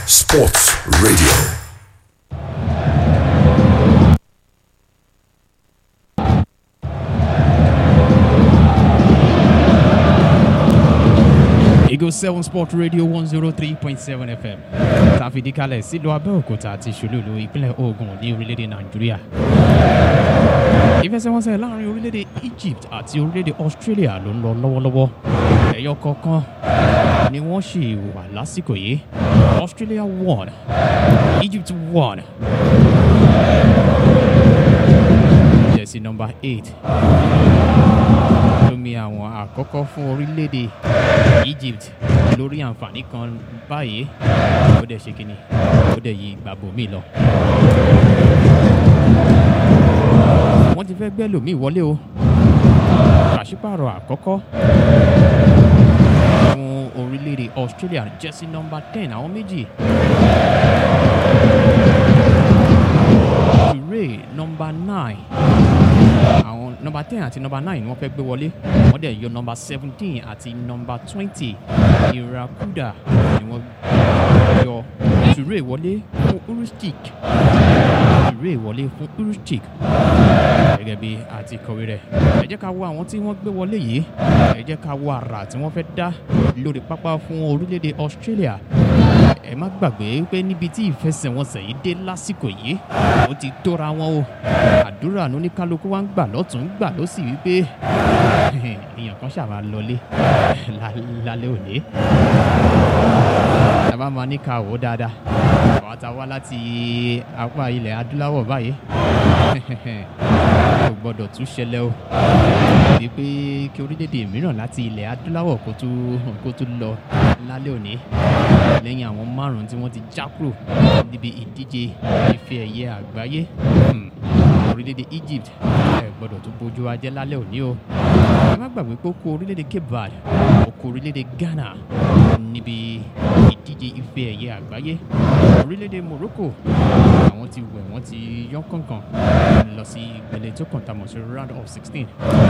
Sports Radio. Eagle 7 Sport Radio 103.7 FM. Tàfìdí kalẹ̀ sílùú Abẹ́òkúta àti Ṣòlúlú ìpínlẹ̀ Ògùn ní orílẹ̀-èdè Nàìjíríà. Ìfẹsẹ̀wọnsẹ̀ láàrin orílẹ̀-èdè Egypt àti orílẹ̀-èdè Australia ló ń lọ lọ́wọ́lọ́wọ́. Ẹ̀yọ kọ̀ọ̀kan ni wọ́n ṣì wà lásìkò yìí. Australia won. Egypt won. Jersey number eight lómi àwọn àkọ́kọ́ fún orílẹ̀-èdè Egypt lórí àǹfààní kan báyìí ó dẹ̀ ṣe kínní ó dẹ̀ yí gbàgbọ́ mi lọ. wọ́n ti fẹ́ gbẹ́ lòmíì wọlé o pàṣípààrọ̀ àkọ́kọ́ fún orílẹ̀-èdè Australia jersey number ten àwọn méjì Toure number nine àwọn nọmba ten àti nọmba nine ni wọ́n fẹ́ gbé wọlé wọ́n dẹ̀ yọ nọmba seventeen àti nọmba twenty irakuda ni wọ́n yọ Toure wọlé fún urustic Toure wọlé fún urustic gẹ́gẹ́ bí àti kọ̀wé rẹ̀ ẹ jẹ́ ká wo àwọn tí wọ́n gbé wọlé yìí ẹ jẹ́ ká wo àrà tí wọ́n fẹ́ dá lórí pápá fún orílẹ̀-èdè Australia ẹ má gbàgbé pé níbi tí ìfẹsẹ̀wọnsẹ̀ yìí dé lásìkò yìí ó ti tóra wọn o àdúrà ní oníkálukú wa ń gbà lọ́tún ń gbà ló sì wípé èèyàn kan ṣàmà lọlé lálẹ́ òní tàbá máa ní ká wò ó dáadáa àwọn tá a wá láti apá ilẹ̀ adúláwọ̀ báyìí kò gbọ́dọ̀ tún ṣẹlẹ̀ o bíi pé kí orílẹ̀-èdè mìíràn láti ilẹ̀ adúláwọ̀ kó tún kó tún lọ lálẹ́ òní lẹ́yìn àwọn márùn-ún tí wọ́n ti já kúrò níbi ìdíje ife ẹ̀yẹ àgbáyé Hmm. orílẹ̀-èdè Egypt ẹ gbọ́dọ̀ tún bójú ajẹ́ lálẹ́ òní o ẹ má gbàgbé pé ó kó orílẹ̀-èdè Cape Verde ó kó orílẹ̀-èdè Ghana níbi ìdíje ife ẹ̀yẹ àgbáyé orílẹ̀-èdè Morocco àwọn ti wẹ̀ wọ́n ti yán kànkàn lọ sí ìpele tó kàn tamọ̀ sí round of sixteen.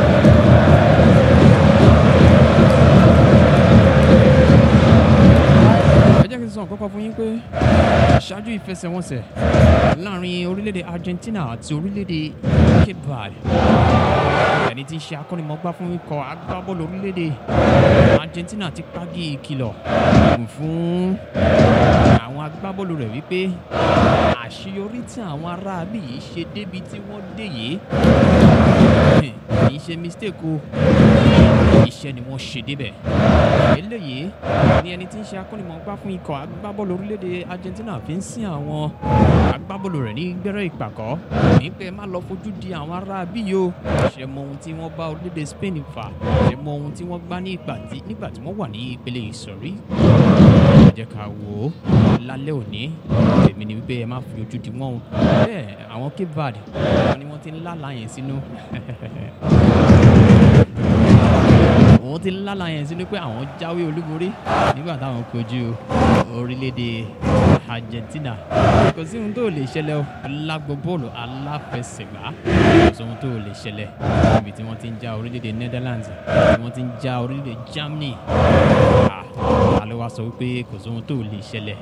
ẹ jẹ́ kí n sọ nǹkan kan fún yín pé ṣáájú ìfẹsẹ̀wọnsẹ̀ láàrin orílẹ̀-èdè Argentina àti orílẹ̀-èdè Cape Verde ẹni tí ń ṣe akọ́nimọ̀gbá fún ikọ̀ agbábọ́ọ̀lù orílẹ̀-èdè Argentina ti pàgì ìkìlọ̀ fún àwọn agbábọ́ọ̀lù rẹ̀ wípé àṣeyọrí tí àwọn aráabí yìí ṣe débi tí wọ́n dé yìí kì í ṣe mistake o iṣẹ́ ni wọ́n ṣe débẹ̀ eléyìí ni ẹni tí ń ṣe akọ́nimọ̀gbá fún ikọ̀ agbábọ́ọ̀lù orílẹ̀-èdè Argentina fi ń sin àwọn agbábọ́ọ̀lù rẹ̀ ní gbẹ́rẹ́ ìpàkọ́ ní pé má lọ fojú di àwọn ará bí yìí o ṣe mọ ohun tí wọ́n bá orílẹ̀-èdè Spain fà ṣe mọ ohun tí wọ́n gbá ní ìgbà tí nígbà tí wọ́n wà ní ìpele ìsọ̀rí ẹ jẹ́ ká wò ó lálẹ́ òní èmi ni wípé ẹ má fi ojú di wọ́n o bẹ́ẹ̀ àwọn Cape Verde wọn ni wọ́n ti ń lálàá yẹn sínú òun ti lálàá yẹn sínú pé àwọn jáwé olúborí nígbà táwọn kojú orílẹ̀-èdè Argentina kò sí ohun tó lè ṣẹlẹ̀ o lágbo bọ́ọ̀lù aláfẹsẹ̀gbá kò sí ohun tó lè ṣẹlẹ̀ níbi tí wọ́n ti ń já orílẹ̀-èdè Netherlands tí wọ́n ti ń já orílẹ̀-èdè Germany Ah, ta ló wá sọ wípé kò sí ohun tó lè ṣẹlẹ̀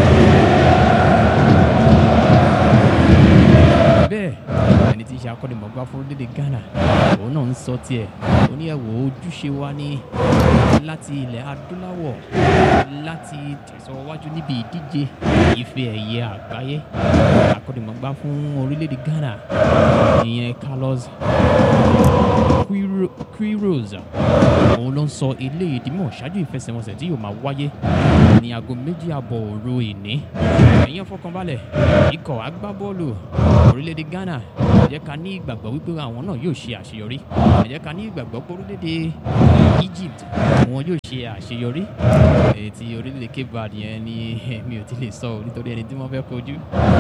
bẹ́ẹ̀ ẹni tí ń ṣe akọ́nimọ̀gbá fún orílẹ̀-èdè Ghana òun náà ń sọ tiẹ̀ ó ní ẹ̀wọ̀ ojúṣe wa ní láti ilẹ̀ adúláwọ̀ láti tẹ̀síwájú níbi ìdíje ife ẹ̀yẹ àgbáyé akọ́nimọ̀gbá fún orílẹ̀-èdè Ghana ìyẹn Carlos Quiro- Quiroz òun ló ń sọ eléyìí dímọ̀ ṣáájú ìfẹsẹ̀wọnsẹ̀ tí yóò máa wáyé ní aago méjì àbọ̀ òru ìní ẹ̀yin fọkànbalẹ̀ ikọ̀ agbábọ́ọ̀lù orílẹ̀-èdè Ghana ẹ jẹ́ ká ní ìgbàgbọ́ wípé àwọn náà yóò ṣe àṣeyọrí ẹ jẹ́ ká ní ìgbàgbọ́ pé orílẹ̀-èdè Egypt wọn yóò ṣe àṣeyọrí èyí tí orílẹ̀-èdè Cape Verde yẹn ni mi ò ti lè sọ ọ́ nítorí ẹni tí wọ́n fẹ́ kojú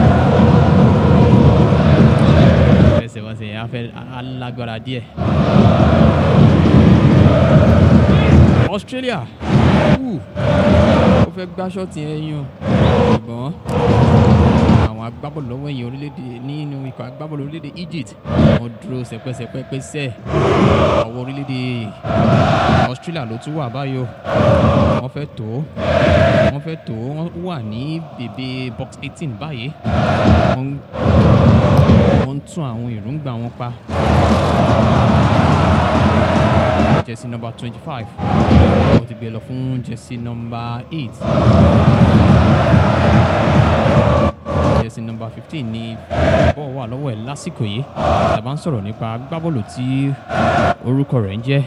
fẹsẹ̀wọnsẹ̀ yẹn á fẹ́ alágbára díẹ̀. Australia wù ó fẹ́ gbá ṣọ́ọ̀tì yẹn yún ṣùgbọ́n àwọn agbá agbábọ́ọ̀lù lọ́wọ́ ẹ̀yìn orílẹ̀-èdè nínú ikọ̀ agbábọ́ọ̀lù orílẹ̀-èdè Egypt wọ́n dúró sẹpẹsẹpẹ pẹ́sẹ́ ọwọ́ orílẹ̀-èdè Australia ló tún wà báyìí o wọ́n fẹ́ tó wọ́n fẹ́ tó wọ́n wà ní bèbè box eighteen báyìí wọ́n ń- wọ́n ń tún àwọn èròǹgbà wọn pa jersey number twenty five wọ́n ti gbé lọ fún jersey number eight jersey number fifteen ní bọ́ọ̀ wà lọ́wọ́ ẹ̀ lásìkò yìí tàbá ń sọ̀rọ̀ nípa agbábọ́ọ̀lù tí orúkọ rẹ̀ ń jẹ́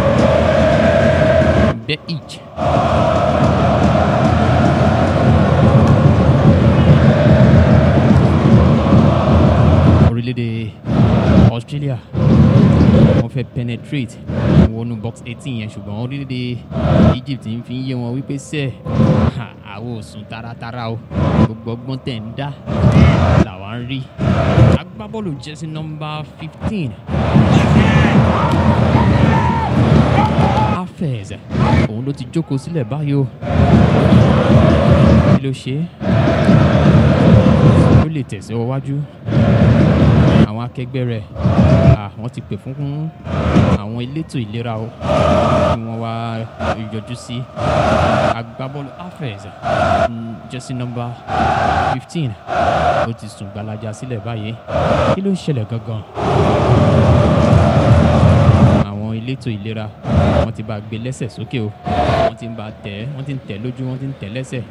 Beich. orílẹ̀-èdè Australia wọ́n fẹ́ penetrate wọnú box eighteen yẹn ṣùgbọ́n orílẹ̀-èdè Egypt ń fi yé wọn wípé sẹ́ẹ̀ ha, àwọn ò sùn taratara o gbogbo ọgbọ́n tẹ̀ ń dá làwa ń rí agbábọ́ọ̀lù jersey number fifteen Afez òun ló ti jókòó sílẹ̀ báyìí o kí ló ṣe é ó lè tẹ̀síwájú àwọn akẹgbẹ́ rẹ̀ à, wọ́n ti pè fún àwọn elétò ìlera o kí wọ́n wá yọjú sí agbábọ́ọ̀lù Afez mm, jersey number fifteen ó ti sùn gbalaja sílẹ̀ báyìí kí ló ń ṣẹlẹ̀ gangan àwọn elétò ìlera wọ́n ti bá gbé lẹ́sẹ̀ sókè o wọ́n ti ń bá tẹ̀ ẹ́ wọ́n ti ń tẹ̀ lójú wọ́n ti ń tẹ̀ lẹ́sẹ̀.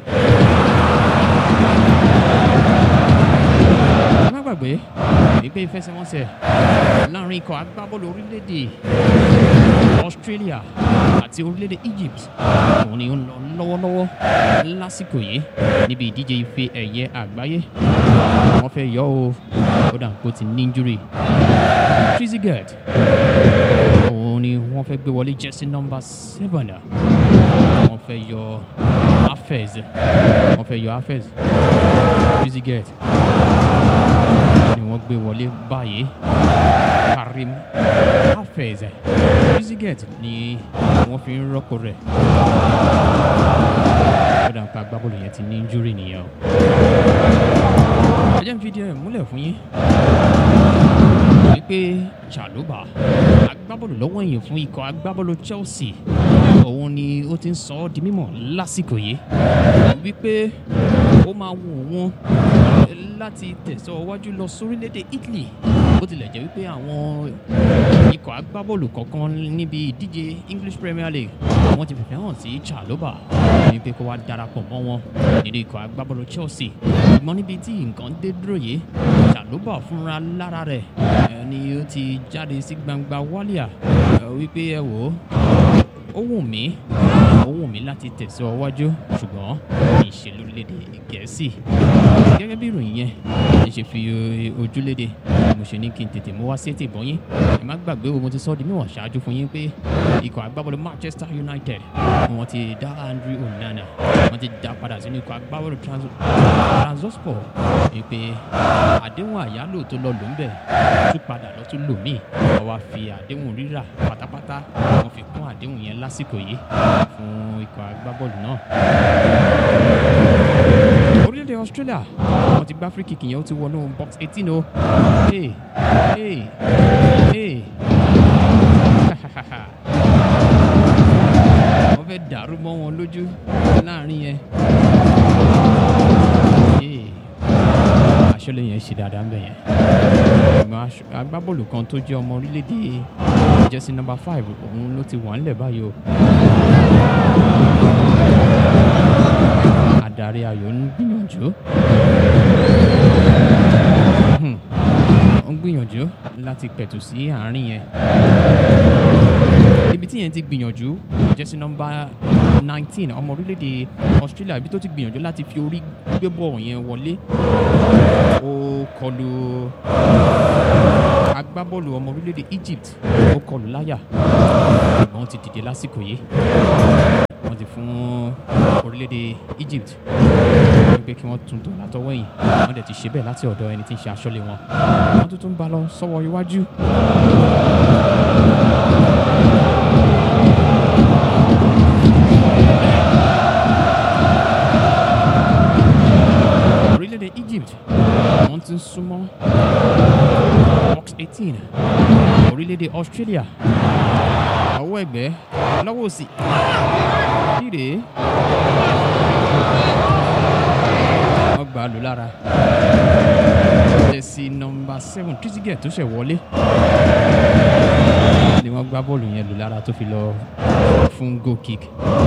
ẹ má gbàgbé wípé ìfẹsẹ̀wọnsẹ̀ láàrin ikọ̀ agbábọ́ọ̀lù orílẹ̀-èdè Australia àti orílẹ̀-èdè Egypt òun ni ó ń lọ lọ́wọ́lọ́wọ́ lásìkò yìí níbi ìdíje ife ẹ̀yẹ àgbáyé wọ́n fẹ́ yọ ọ́ ó dà kó ti ní injury Trezeguet òun ni wọ́n fẹ́ gbé wọlé jersey number seven wọ́n fẹ́ yọ Afez wọ́n fẹ́ yọ Afez Trezeguet ni wọ́n gbé wọlé báyìí Karim Afez Trezeguet ni wọ́n fi ń rọ́pò rẹ̀ ó dà pé agbábọ́ọ̀lù yẹn ti ní injury nìyẹn o ẹ jẹ́ n fi díẹ̀ múlẹ̀ fún yín wípé Chalobah agbábọ́ọ̀lù lọ́wọ́ ẹ̀yìn fún ikọ̀ agbábọ́ọ̀lù Chelsea òun ni ó ti ń sọ ọ́ di mímọ̀ lásìkò yìí wípé ó máa wù wọ́n láti tẹ̀síwájú lọ sórílẹ̀-èdè Italy bó tilẹ̀ jẹ́ wípé àwọn ikọ̀ agbábọ́ọ̀lù kọ̀ọ̀kan níbi ìdíje English Premier League wọ́n ti fìfẹ́ hàn sí Chalobah wípé kó wá darapọ̀ mọ́ wọn nínú ikọ̀ agbábọ́ọ̀lù Chelsea ṣùgbọ́n níbi tí nǹkan dé dúró yìí Chalobah fúnra lára rẹ̀ ẹ, ni ó ti jáde sí gbangba wálíà ẹ, wípé ẹ wò ó ó wù mí ó wù mí láti tẹ̀síwájú ṣùgbọ́n kì í ṣe lórílẹ̀‐èdè gẹ̀ẹ́sì gẹ́gẹ́ bí ìròyìn yẹn ẹ ṣe fi o- ojúléde mo ṣe ní kí n tètè mú wá sí ètò ìbọn yín ẹ má gbàgbé o mo ti sọ ọ́ di mímọ̀ ṣáájú fún yín pé ikọ̀ agbábọ́ọ̀lù Manchester United wọ́n ti dá Andrew Onana wọ́n ti dá padà sínú ikọ̀ agbábọ́ọ̀lù Trans- Transospor wípé àdéhùn àyálò tó lọ lò ń bẹ̀ tún padà lọ tún lò míì wọ́n wá fi àdéhùn rírà pátápátá wọ́n fi kún àdéhùn yẹn lásìkò yìí fún ikọ̀ agbábọ́ọ̀lù náà orílẹ̀-èdè Australia wọ́n ti gbá free kick yẹn ó ti wọnú box eighteen o hey hey hey wọ́n fẹ́ dàrú mọ́ wọn lójú láàrin yẹn hey aṣọ́lé yẹn ṣe dáadáa ń bẹ̀ yẹn ìmọ̀ aṣọ- agbábọ́ọ̀lù kan tó jẹ́ ọmọ orílẹ̀-èdè jersey number five òun ló ti wà ńlẹ̀ báyìí o adarí ayò ń gbìyànjú Hmm. ó ń gbìyànjú láti pẹ̀tù sí àárín yẹn ibi tí yẹn ti gbìyànjú jersey number nineteen ọmọ orílẹ̀-èdè Australia ibi tó ti gbìyànjú láti fi orí gbé bọ́ọ̀ yẹn wọlé ó kọlu agbábọ́ọ̀lù ọmọ orílẹ̀-èdè Egypt ó kọlu láyà ṣùgbọ́n ó ti dìde lásìkò yìí wọ́n ti fún orílẹ̀-èdè Egypt wípé kí wọ́n tún tò látọwọ́ ẹ̀yìn wọ́n dẹ̀ ti ṣe bẹ́ẹ̀ láti ọ̀dọ̀ ẹni tí ń ṣe aṣọ́lé wọn wọ́n tún tún bá lọ sọ́wọ́ iwájú. orílẹ̀-èdè orílẹ̀-èdè Egypt wọ́n ti ń súnmọ́ box eighteen orílẹ̀-èdè Australia ọwọ́ ẹ̀gbẹ́ lọ́wọ́ òsì kíre wọ́n gbà á lò lára jẹ́sí nọmba seven Trezeguet tó ṣẹ̀ wọlé ni wọ́n gbá bọ́ọ̀lù yẹn lò lára tó fi lọ fún goal kick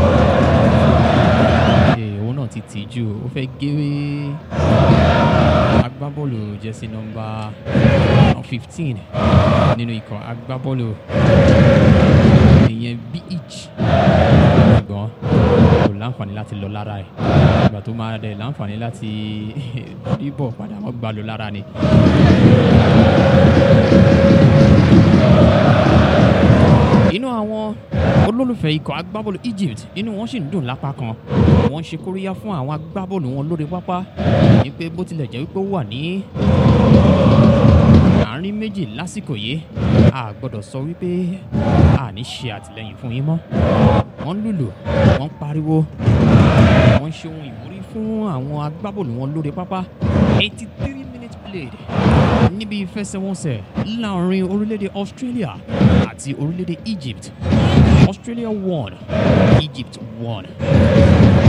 ee òun náà ti tì í jù ó fẹ́ gé agbábọ́ọ̀lù jẹ́sí nọmba fifteen nínú ikọ̀ agbábọ́ọ̀lù ìyẹn BH ṣùgbọ́n kò láǹfààní láti lọ lára ẹ̀ ìgbà tó máa dẹ̀ láǹfààní láti ríbọ̀ padà wọ́n gbà lọ lára ni. inú àwọn olólùfẹ́ ikọ̀ agbábọ́ọ̀lù Egypt inú wọn sì ń dùn lápá kan wọ́n ń ṣe kóríyá fún àwọn agbábọ́ọ̀lù wọn lórí pápá ní pé bó tilẹ̀ jẹ́ wípé ó wà ní àárín méjì lásìkò yìí a gbọ́dọ̀ sọ wípé a ní ṣe àtìlẹ́yìn fún yín mọ́ wọ́n ń lùlù wọ́n ń pariwo wọ́n ń ṣe ohun ìwúrí fún àwọn agbábọ́ọ̀lù wọn lórí pápá eighty three minutes played níbi ìfẹsẹ̀wọnsẹ̀ láàrin orílẹ̀-èdè Australia àti orílẹ̀-èdè Egypt Australia won Egypt won.